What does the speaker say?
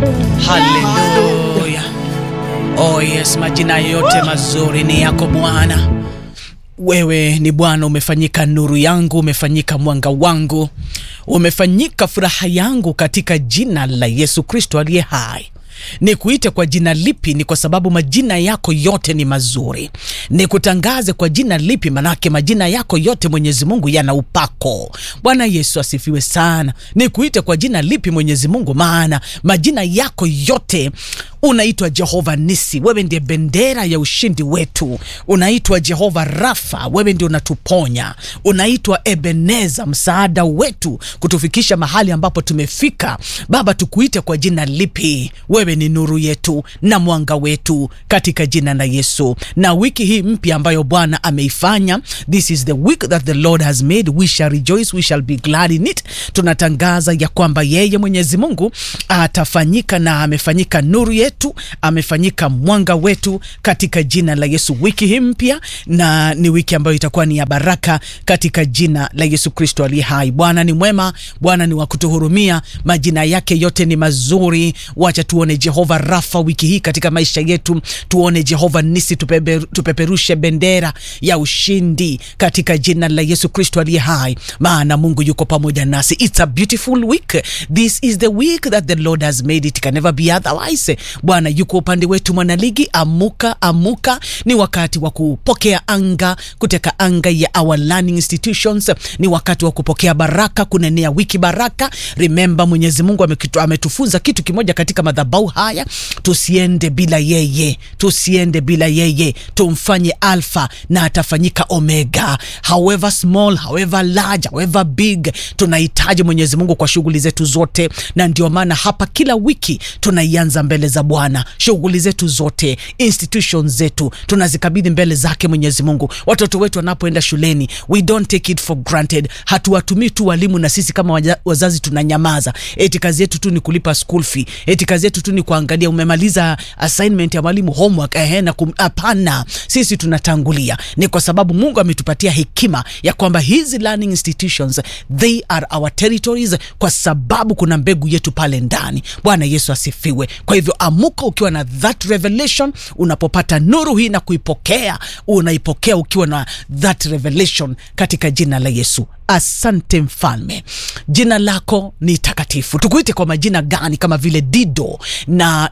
Haleluya. Oh yes, majina yote mazuri ni yako Bwana. Wewe ni Bwana, umefanyika nuru yangu, umefanyika mwanga wangu, umefanyika furaha yangu katika jina la Yesu Kristo aliye hai. Ni kuite kwa jina lipi? Ni kwa sababu majina yako yote ni mazuri. Ni kutangaze kwa jina lipi? Manake majina yako yote Mwenyezi Mungu yana upako. Bwana Yesu asifiwe sana. Ni kuite kwa jina lipi Mwenyezi Mungu? Maana majina yako yote unaitwa Jehova Nisi, wewe ndiye bendera ya ushindi wetu. Unaitwa Jehova Rafa, wewe ndio unatuponya. Unaitwa Ebeneza, msaada wetu kutufikisha mahali ambapo tumefika. Baba, tukuite kwa jina lipi? Wewe ni nuru yetu na mwanga wetu, katika jina la Yesu. Na wiki hii mpya ambayo Bwana ameifanya, this is the week that the Lord has made, we shall rejoice, we shall be glad in it. Tunatangaza ya kwamba yeye Mwenyezi Mungu atafanyika na amefanyika nuru yetu, amefanyika mwanga wetu katika jina la Yesu. Wiki hii mpya na ni wiki ambayo itakuwa ni ya baraka katika jina la Yesu Kristo aliye hai. Bwana ni mwema, Bwana ni wa kutuhurumia, majina yake yote ni mazuri. Wacha tuone Jehova Rafa wiki hii katika maisha yetu, tuone Jehova Nisi, tupepe, tupeperushe bendera ya ushindi katika jina la Yesu Kristo aliye hai, maana Mungu yuko pamoja nasi. It's a beautiful week. This is the week that the Lord has made it can never be otherwise. Bwana yuko upande wetu, mwanaligi, amuka, amuka. Ni wakati wa kupokea anga, kuteka anga ya our learning institutions. Ni wakati wa kupokea baraka, kunenea wiki baraka. Remember, Mwenyezi Mungu amekitu, ametufunza kitu kimoja katika madhabahu haya, tusiende bila yeye, tusiende bila yeye, tumfanye alfa na atafanyika omega, however small, however large, however big. Tunahitaji Mwenyezi Mungu kwa shughuli zetu zote, na ndio maana hapa kila wiki tunaianza mbele za Bwana. Shughuli zetu zote, institutions zetu tunazikabidhi mbele zake Mwenyezi Mungu. Watoto wetu wanapoenda shuleni, we don't take it for granted. Hatuwatumii tu walimu na sisi kama waja, wazazi tunanyamaza, eti kazi yetu tu ni kulipa school fee, eti kazi yetu tu ni kuangalia umemaliza assignment ya mwalimu homework, ehe, na kum, hapana. Sisi tunatangulia, ni kwa sababu Mungu ametupatia hekima ya kwamba hizi learning institutions they are our territories, kwa sababu kuna mbegu yetu pale ndani. Bwana Yesu asifiwe. Kwa hivyo amuka ukiwa na that revelation, unapopata nuru hii na kuipokea, unaipokea ukiwa na that revelation katika jina la Yesu. Asante Mfalme, jina lako ni takatifu. Tukuite kwa majina gani? Kama vile Dido na